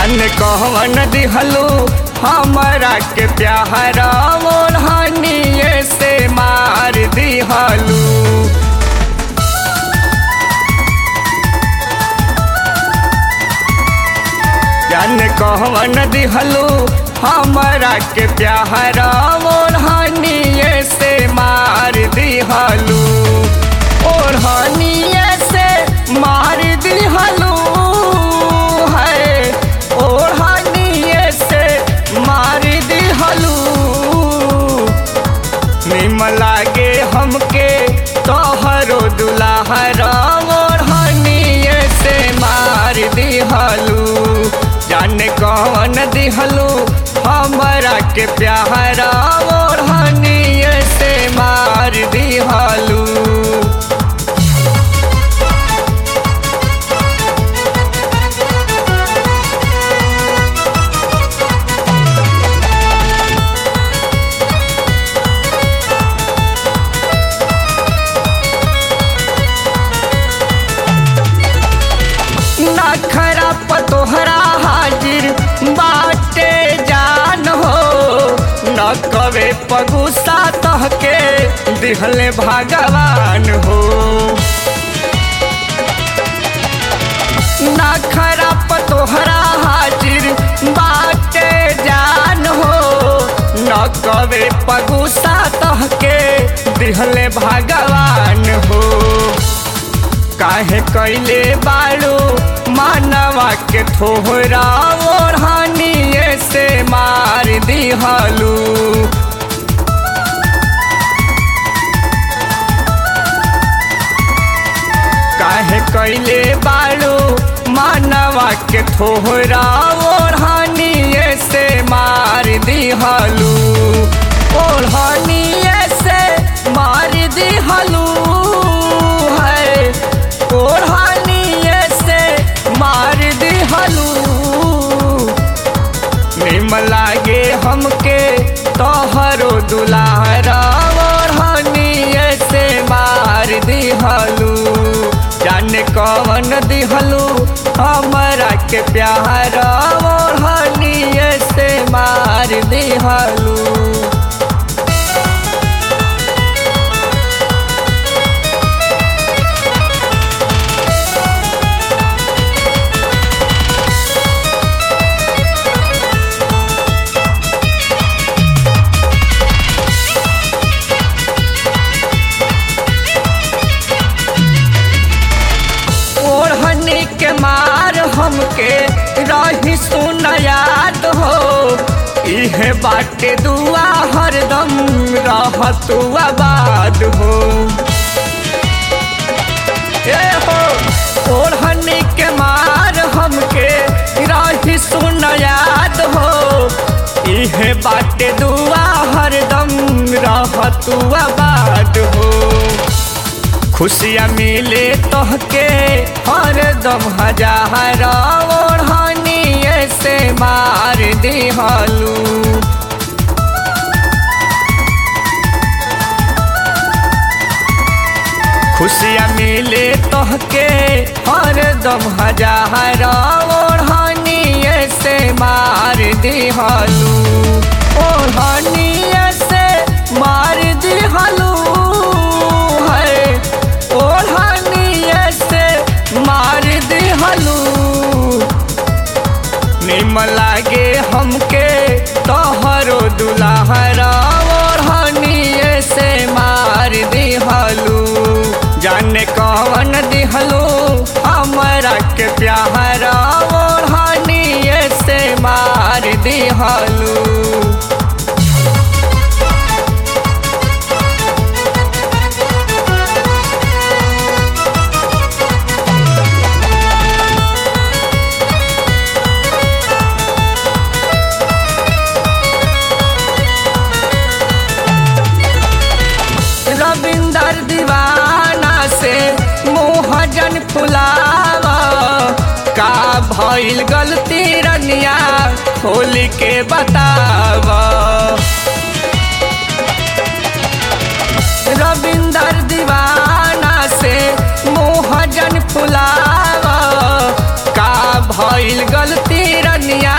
जान कहवन दिहलू हमरा के प्यारा ओढ़निए से मार दिहलू जान कहवन दिहलू हमरा के प्यारा ओढ़निए से मार दिहलू ओढ़निए से मार दिहलू है ओढ़निए से मार दिहलू निम लागे हमके तोहरो दुलाहरा ओढ़निए से मार दिहलू जाने कौन दिहलू हमरा के प्यारा ओढ़निए से मार दिहलू नखरा पतोहरा हाजिर बाटे जान हो न कवे पगुसा तहके दिहले भगवान हो नखरा पतोहरा हाजिर बाटे जान हो न कवे पगुसा तहके दिहले भगवान हो काहे कैले बाड़ू मानवा के थोहरा ओढ़निए से मार दिहलू काहे कैले बाड़ू मानवा के थोहरा ओढ़निए से मार दिहलू ओढ़निए से मार दिहलू है ओढ़निए से मार दिहलू निम लागे हमके तोहरो दुलारा ओढ़निए से मार दिहलू जाने कौन दिहलू हमरा के प्यारा ओढ़निए से मार दिहलू ओढ़नी के मार हमके रही सुन याद हो इहे बाटे दुआ हरदम रहतु आबाद हो ए हो ओढ़नी के मार हमके रही सुन याद हो इहे बाटे दुआ हरदम रहतु आबाद हो खुशियाँ मिले तोहके हरदम हजार ओढ़निए से मार दिहलू खुशियाँ मिले तोहके हरदम हजार ओढ़निए से मार दिहलू ओढ़निए से मार दिहलू है ओढ़निए से मार दिहलू निम लागे हमके तोहरो दुलाहरा ओढ़निए से मार दिहलू जाने कौन दिहलू हमरा के प्यारा ओढ़निए से मार दिहलू रविंदर दीवाना से मोहजन फुलावा का भइल गलती रनिया खोल के बतावा रविंदर दीवाना से मोहजन फुलावा का भइल गलती रनिया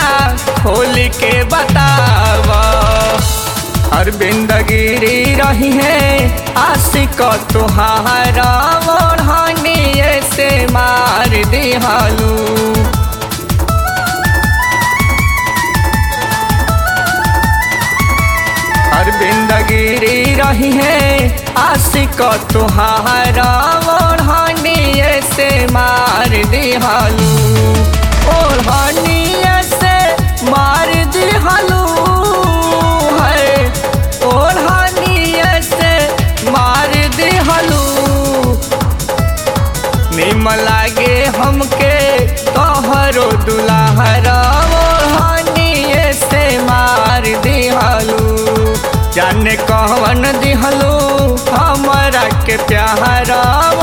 के बताव अरविंद गिरी रही है आशिक तुहारा ओढ़निए से मार दिहालू अरविंद गिरी रही है आशिक तुहारा ओढ़निए से मार दिहालू ओढ़निए से मार दिहालू है ओढ़निए से मार दिहालू निम लागे हमके तोहरो दुलाहरा ओढ़निए से मार दिहालू जाने कौन दिहलू हमरा के प्यारा